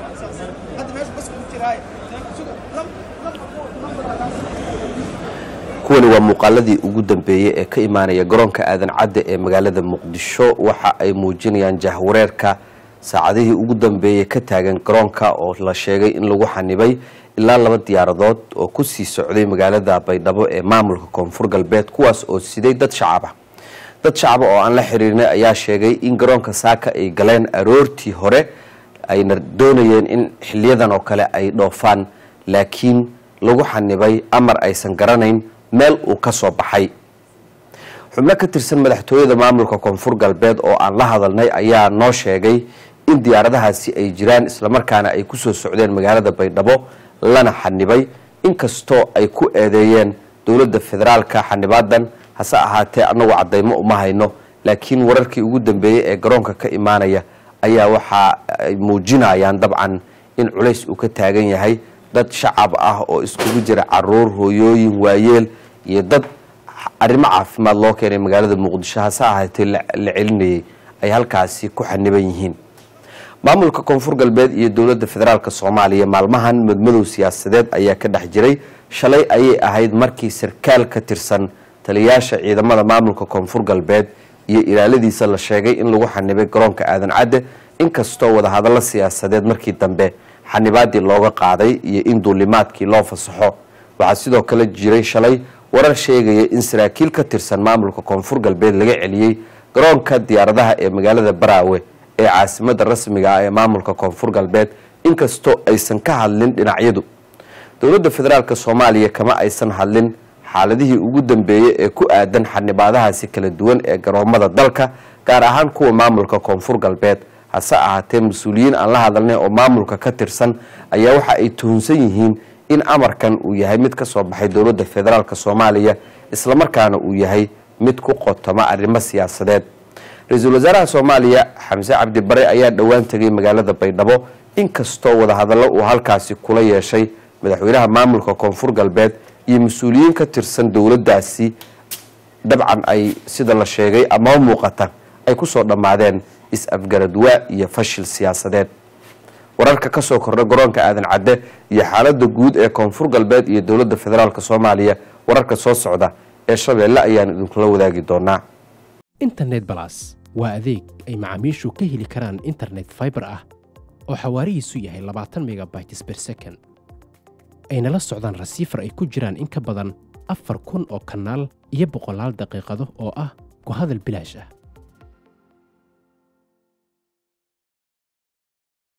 kuwani waa muuqaaladii ugu dambeeyey ee ka imaanaya garoonka aadan cadde ee magaalada muqdisho waxa ay muujinayaan jahwareerka saacadihii ugu dambeeyey ka taagan garoonka oo la sheegay in lagu xanibay ilaa laba diyaaradood oo ku sii socday magaalada baydhabo ee maamulka koonfur galbeed kuwaas oo siday dad shacab ah dad shacaba oo aan la xiriirnay ayaa sheegay in garoonka saaka ay galeen aroortii hore ayna doonayeen in xiliyadan oo kale ay dhoofaan laakiin lagu xanibay amar aysan garanayn meel uu ka soo baxay xubno ka tirsan madaxtooyada maamulka koonfur galbeed oo aan la hadalnay ayaa noo sheegay in diyaaradahaasi ay jiraan islamarkaana ay kusoo socdeen magaalada baydhabo lana xanibay inkastoo ay ku eedeeyeen dowladda federaalka xanibaadan hase ahaatee anagu cadaymo uma hayno laakiin wararkii ugu dambeeyey ee garoonka ka imaanaya ayaa waxa ay muujinayaan dabcan in culays uu ka taagan yahay dad shacab ah oo iskugu jira caruur hooyooyin waayeel iyo dad arrimo caafimaad loo keenay magaalada muqdisho hase ahaatee la celinayay ay halkaasi ku xaniban yihiin maamulka koonfur galbeed iyo dowladda federaalk soomaaliya maalmahan madmadow siyaasadeed ayaa ka dhex jiray shalay ayay ahayd markii sarkaal ka tirsan taliyayaasha ciidamada maamulka koonfur galbeed iyo ilaaladiisa la sheegay in lagu xanibay garoonka aadan cadde inkastoo wadahadallo siyaasadeed markii dambe xanibaadii looga qaaday iyo in duulimaadkii loo fasaxo waxaa sidoo kale jiray shalay warar sheegaya in saraakiil ka tirsan maamulka koonfur galbeed laga celiyey garoonka diyaaradaha ee magaalada baraawe ee caasimada rasmiga ah ee maamulka koonfur galbeed inkastoo aysan ka hadlin dhinacyadu dowladda federaalk soomaaliya kama aysan hadlin xaaladihii ugu dambeeyey ee ku aadan xanibaadahaasi kala duwan ee garoomada dalka gaar ahaan kuwa maamulka koonfur galbeed hase ahaatee mas-uuliyiin aan la hadalnay oo maamulka ka tirsan ayaa waxa ay tuhunsan yihiin in amarkan uu yahay mid ka soo baxay dowladda federaalk soomaaliya islamarkaana uu yahay mid ku qotoma arrimo siyaasadeed ra-iisul wasaaraha soomaaliya xamse cabdi bare ayaa dhowaan tegay magaalada baydhabo inkastoo wadahadallo uu halkaasi kula yeeshay madaxweynaha maamulka koonfur galbeed iyo mas-uuliyiin ka tirsan dowladdaasi dabcan ay sida la sheegay amaba muuqata ay kusoo dhammaadeen is-afgaradwaa iyo fashil siyaasadeed wararka ka soo kordha garoonka aadan cadde iyo xaaladda guud ee koonfur galbeed iyo dowladda federaalk soomaaliya wararka soo socda ee shabeelle ayaan idinkula wadaagi doonaa internet balas waa adeeg ay macaamiishu ka heli karaan internet faibar ah oo xawaarihiisu yahay labaatan megabytes ber second ayna la socdaan rasiifar ay ku jiraan in ka badan afar kun oo kanaal iyo boqolaal daqiiqado oo ah ku hadal bilaash ah